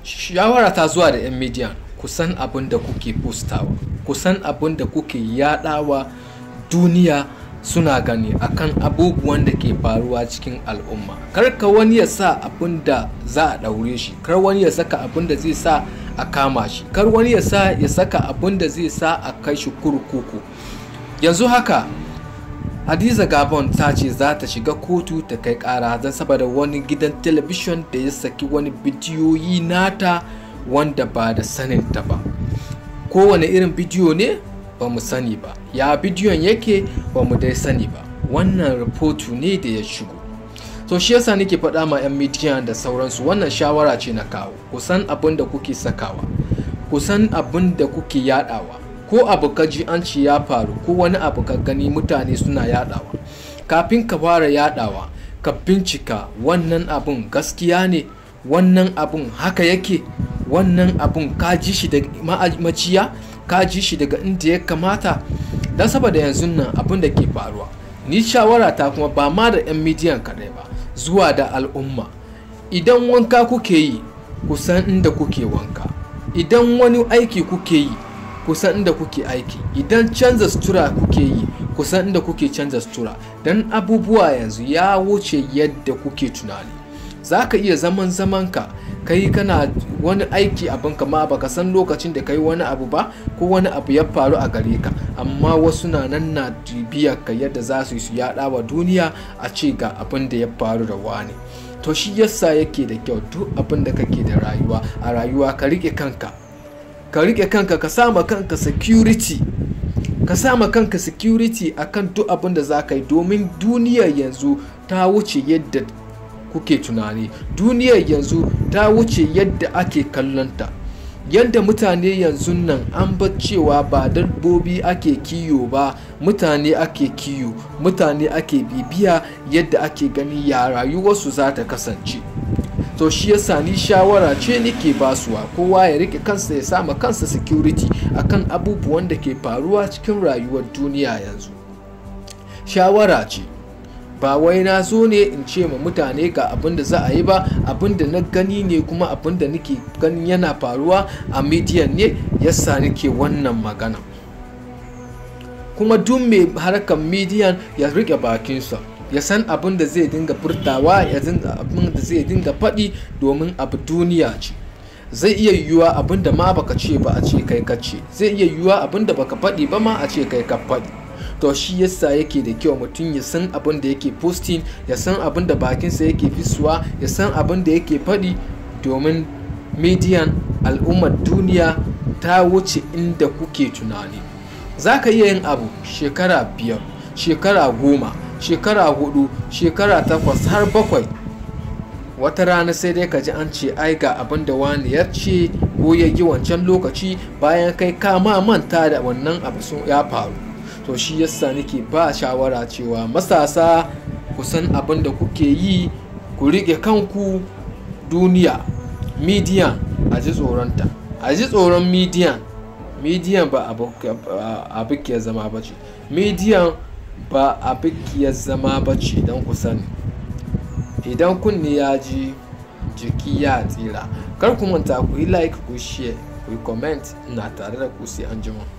shawara ta zuwa da 'yan media ku san abin da kuke postawa ku san abin da kuke yadawa duniya suna gani akan abubuwan da ke faruwa cikin al'umma kar ka wani ya sa abin da za a daure shi kar wani ya saka abin da zai sa a kama shi kar wani ya sa ya saka abin da zai sa a kai shi kurkuku yanzu haka hadiza gabon ta ce za ta shiga kotu ta kai kara don saboda wani gidan talabishin da ya saki wani bidiyoyi nata wanda ba da saninta ba kowane irin bidiyo ne ba mu sani ba ya bidiyon yake ba mu dai sani ba wannan rahoto ne da ya shigo so shi yasa nake faɗa ma 'yan midiya da sauransu wannan shawara ce na kawo kusan abin da kuke sakawa kusan abin da kuke yadawa ko abu ka ji an ce ya faru ko wani abu ka gani mutane suna yadawa kafin ka fara yadawa ka bincika wannan abun gaskiya ne wannan abun haka yake wannan abun ka ji shi daga maciya ka ji shi daga inda ya kamata don saboda yanzu nan abun da ke faruwa ni shawara ta kuma ba ma da 'yan midiyan kaɗai ba zuwa da al'umma idan wanka kuke yi kusan inda kuke wanka idan wani aiki kuke yi kusan inda kuke aiki idan canza sutura kuke yi kusan inda kuke canza sutura don abubuwa yanzu ya wuce yadda kuke tunani za ka iya zaman zamanka kai kana wani aiki abin kama baka san lokacin da kai wani abu ba ko wani abu ya faru a gare ka amma wasu na nan na bibiyar ka yadda za su yi su yada wa duniya a ce ga abin da ya faru da wani to shi yasa yake da kyau duk abin da kake da rayuwa a rayuwa ka rike kanka ka rike kanka ka sama kanka security ka sama kanka security akan duk abin da za ka yi domin duniyar yanzu ta wuce yadda kuke tunani duniyar yanzu ta wuce yadda ake kallonta yadda mutane yanzu nan an bar cewa ba dabbobi ake kiyo ba mutane ake kiyo mutane ake bibiya yadda ake gani ya rayuwarsu za ta kasance to shi yasa ni shawara ce nake basuwa kowa ya rike kansa ya sama kansa security akan abubuwan da ke faruwa cikin rayuwar duniya yanzu shawara ce ba wai na zo ne in ce ma mutane ga abin da za a yi ba abin da na gani ne kuma abin da nake ganin yana faruwa a midiyan ne yasa nake wannan magana kuma duk mai harkar midiyan ya rike bakinsa ya san abin da zai dinga furtawa ya abin da zai dinga faɗi domin abu duniya ce zai iya yiwuwa abin da ma baka ce ba a ce kai ka ce zai iya yiwuwa abin da baka faɗi ba ma a ce kai ka faɗi to shi yasa yake da kyau mutum ya san abin da yake posting ya san abin da bakinsa yake fisuwa ya san abin da yake faɗi domin median al'ummar duniya ta wuce inda kuke tunani za ka iya yin abu shekara biyar shekara goma shekara hudu shekara takwas har bakwai wata rana sai dai ka ji an ce ai ga abin da wani ya ce ko ya yi wancan lokaci bayan kai kama manta da wannan abu sun ya faru to shi yasa nake ba shawara cewa matasa ku san abin da kuke yi ku riƙe kanku duniya midiyan a ji tsoronta a ji tsoron midiyan midiyan ba abu ke zama ba ce midiyan ba abikiyar zama ba ce don ku sani idan kunne ya ji jiki ya tsira kar ku manta ku yi like ku share ku yi comment na tare da ku sai an jima